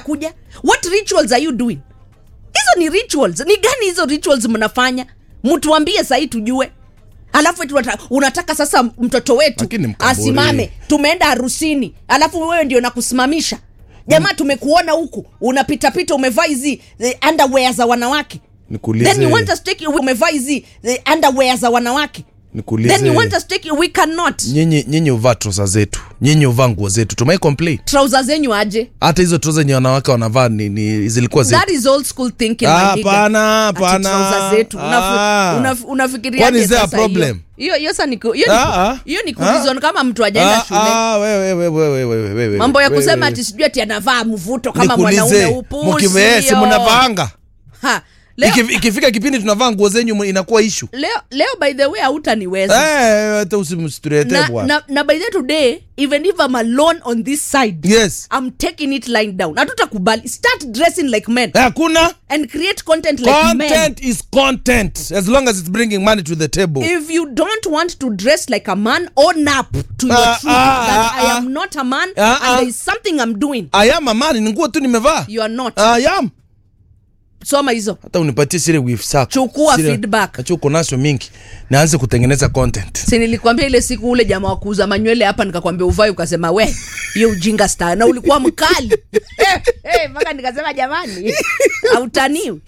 anakuja what rituals are you doing hizo ni rituals ni gani hizo rituals mnafanya mtuambie sahii tujue alafu eti unata- unataka sasa mtoto wetu Lakini Mkamburi. asimame tumeenda harusini alafu wewe ndio nakusimamisha jamaa tumekuona huku unapitapita umevaa hizi eh, underwear za wanawake Nikuulize- then you want us to take you umevaa hizi eh, underwear za wanawake Nikuulize- then you want us to take you we cannot nyinyi nyinyi uvaa trosa zetu nyinyi uvaa nguo zetu tumai complain trouser zenyu aje hata hizo trosa zenye wanawake wanavaa ni, ni zilikuwa zetu that is old school thinking Ah, my nigga. hapana, Ati hapana. trouser zetu Unafi- Ah. unaf- unafikiria Kwani aje is there a sasa hiyo? problem? hiyo hiyo sasa ni ku- hiyo ni ku- Ah, ah. hiyo ni Ah. kurizon kama mtu ajaenda Ah, shule ah, wewe, wewe, wewe, wewe, wewe, mambo ya wewe, kusema wewe. ati sijui ati anavaa mvuto kama Nikuulize, mwanaume upusi mkive- si hiyo. mnavaanga Ha, leo, Iki- ikifika kipindi tunavaa nguo zenyu inakuwa ishu leo, leo by the way hautaniweza hata usimsturete na, bwana na, na by the way today even if I'm alone on this side yes I'm taking it lying down hatutakubali start dressing like men hakuna and create content like men content is content as long as it's bringing money to the table if you don't want to dress like a man own up to your Ah, truth ah, that ah, I ah. am not a man Ah, and ah. there is something I'm doing ayam amani ni nguo tu nimevaa you are not ayam soma hizo hata unipatie sile wif sako Chukua Sile- feedback. acha uko nazo mingi naanze kutengeneza content si nilikwambia ile siku ule jamaa wa kuuza manywele hapa nikakwambia uvai ukasema we hiyo ujinga star na ulikuwa mkali Eh, eh, mpaka nikasema jamani autaniwi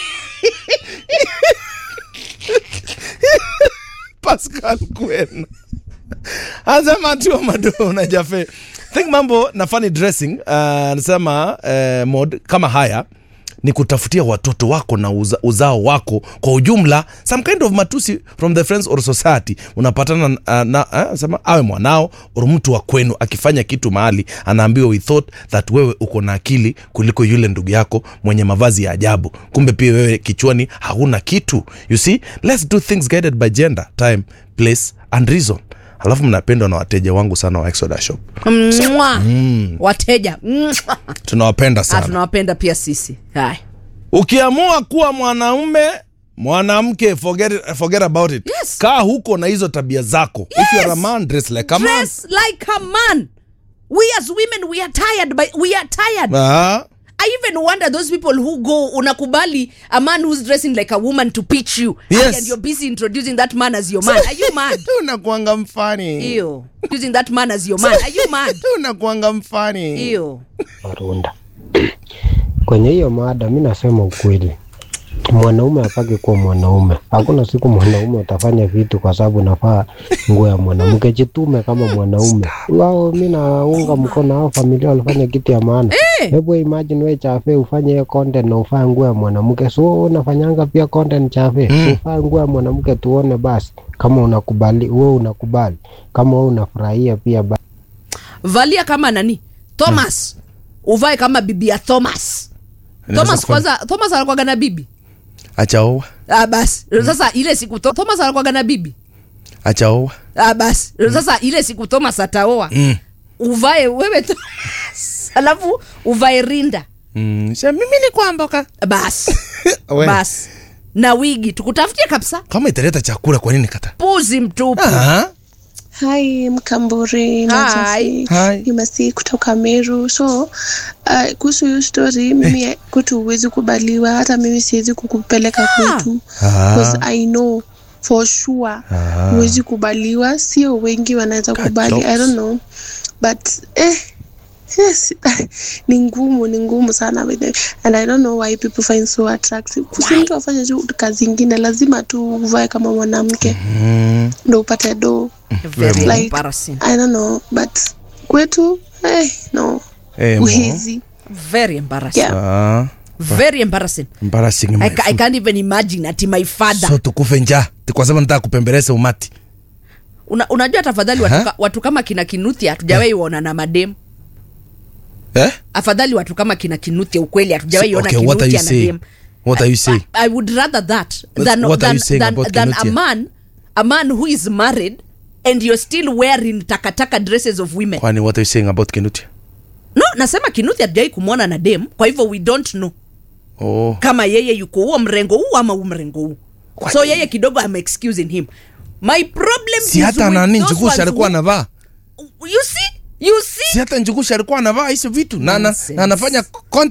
pascal kwena anasema tu mado na jafe think mambo na funny dressing uh, anasema uh, mod kama haya ni kutafutia watoto wako na uza, uzao wako kwa ujumla some kind of matusi from the friends or society unapatana uh, na uh, sema awe mwanao or mtu wa kwenu akifanya kitu mahali anaambiwa we thought that wewe uko na akili kuliko yule ndugu yako mwenye mavazi ya ajabu kumbe pia wewe kichwani hauna kitu you see let's do things guided by gender time place and reason alafu mnapendwa na wateja wangu sana wa Exoda shop Mwa. wateja Mwa. tunawapenda Ah, sana tunawapenda pia sisi haya ukiamua kuwa mwanaume mwanamke forget, it- forget about it Yes. kaa huko na hizo tabia zako if you are a man dress like a man dress like a man we as women we are tired by, we are tired Ah, I even wonder those people who go unakubali a man who's dressing like a woman to pitch you Yes. and you're busy introducing that man as your man are you mad unakuanga mfani Ew. using that man as your man are you mad unakuanga mfani Ew. Marunda. Kwenye hiyo mada mi nasema ukweli, mwanaume apake kuwa mwanaume. Hakuna siku mwanaume utafanya vitu kwa sababu nafaa nguo ya mwanamke. Jitume kama mwanaume wao. Mi naunga mkono hao familia walifanya kitu ya maana. Hebu imagine we chafe ufanye hiyo content na ufae nguo ya mwanamke, so unafanyanga pia content chafe mm. ufae nguo ya mwanamke tuone basi kama unakubali, wewe unakubali kama wewe unafurahia pia basi. valia kama nani thomas uvae kama bibi ya thomas Inaweza thomas kufanya- kwanza thomas anakwaga na bibi achaoa ah, basi sasa ile siku Tho- thomas anakwaga na bibi achaoa ah, basi sasa ile siku thomas ataoa mm. uvae wewe thomas alafu uvae rinda mm. Sasa mimi ni kwamboka basi We, basi na wigi tukutafutie kabisa kama italeta chakula kwa nini kata puzi mtupu ah. Hi, Mkamburi na Hi. Jafi. Hi. Ni Masi kutoka Meru. So uh, kuhusu hiyo story mimi kwetu huwezi kubaliwa, hata mimi siwezi kukupeleka kwetu because I know for sure huwezi kubaliwa. Sio wengi wanaweza God kubali, I knows. don't know but eh, yes ni ngumu ni ngumu sana with it. and i don't know why people find so attractive si mtu afanye tu kazi ingine lazima tu uvae kama mwanamke ndo upate do Very Like- embarrassing. i don't know but kwetu eh, no Eh, mo. uhizi very embarrassing Yeah. ah. very embarrassing embarrassing I, my ca- I can't even imagine ati my father so tukufe njaa kwa sababu nataka kupembeleza umati Una, unajua tafadhali watu, Aha. ka- watu kama kina kinuthia hatujawahi ona na madem eh? afadhali watu kama kina kinuthia ukweli hatujawahi So, ona okay, what are you kinuthia na saying? dem What are you saying? I, I would rather that What- than, what are than, you saying than, about than a Kinuthia? man a man who is married and you're still wearing takataka dresses of women kwani what are you saying about kinutia no nasema kinuthi hatujawai kumwona na dem kwa hivyo we don't know oh. kama yeye yuko huo mrengo huu ama huu mrengo huu so yeye kidogo am excusing him my problem si is hata with nani those njugushi ones alikuwa who- anavaa you see you see si hata njugushi alikuwa anavaa hizo vitu na, na, Nonsense. na anafanya content